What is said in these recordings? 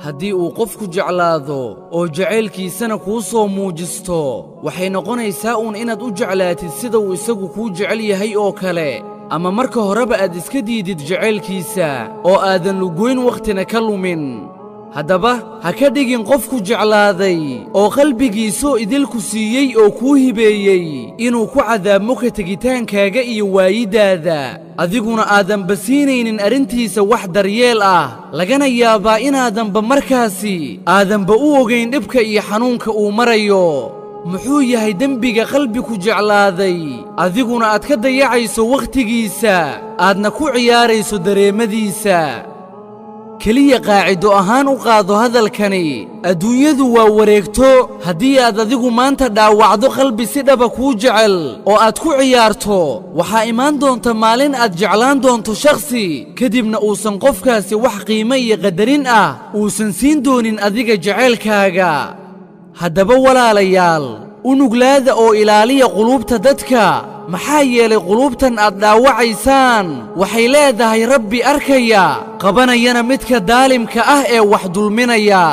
haddii uu qofku jeclaado oo jacaylkiisana kuu soo muujisto waxay noqonaysaa uun inaad u jeclaatid sida uu isagu kuu jecel yahay oo kale ama marka horeba aad iska diidid jacaylkiisa oo aadan lugoyn wakhtina ka lumin haddaba ha ka dhigin qofku jeclaaday oo qalbigiisoo idilku siiyey oo kuu hibeeyey inuu ku cadaabmo ka tegitaankaaga iyo waayiddaada adiguna aadanba siinaynin arrintiisa wax daryeel ah lagana yaabaa inaadanba markaasi aadanba u ogayn dhibka iyo xanuunka uu marayo muxuu yahay dembiga qalbiku jeclaaday adiguna aad ka dayacayso wakhtigiisa aadna ku ciyaarayso dareemadiisa keliya qaacido ahaan u qaado hadalkani adduunyadu waa wareegto haddii aad adigu maanta dhaawacdo qalbi si dhaba kuu jecel oo aad ku ciyaarto waxaa imaan doonta maalin aad jeclaan doonto shakhsi kadibna uusan qofkaasi wax qiimo iyo qadarin ah uusan siin doonin adiga jacaylkaaga haddaba walaalayaal u nuglaada oo ilaaliya quluubta dadka maxaa yeelay quluubtan aad dhaawacaysaan waxay leedahay rabbi arkaya qabanayana midka daalimka ah ee wax dulminaya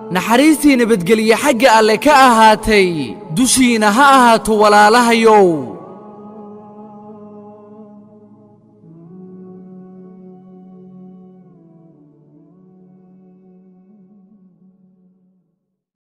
naxariistii nabadgelye xagga alle ka ahaatay dushiina ha ahaato walaalahayow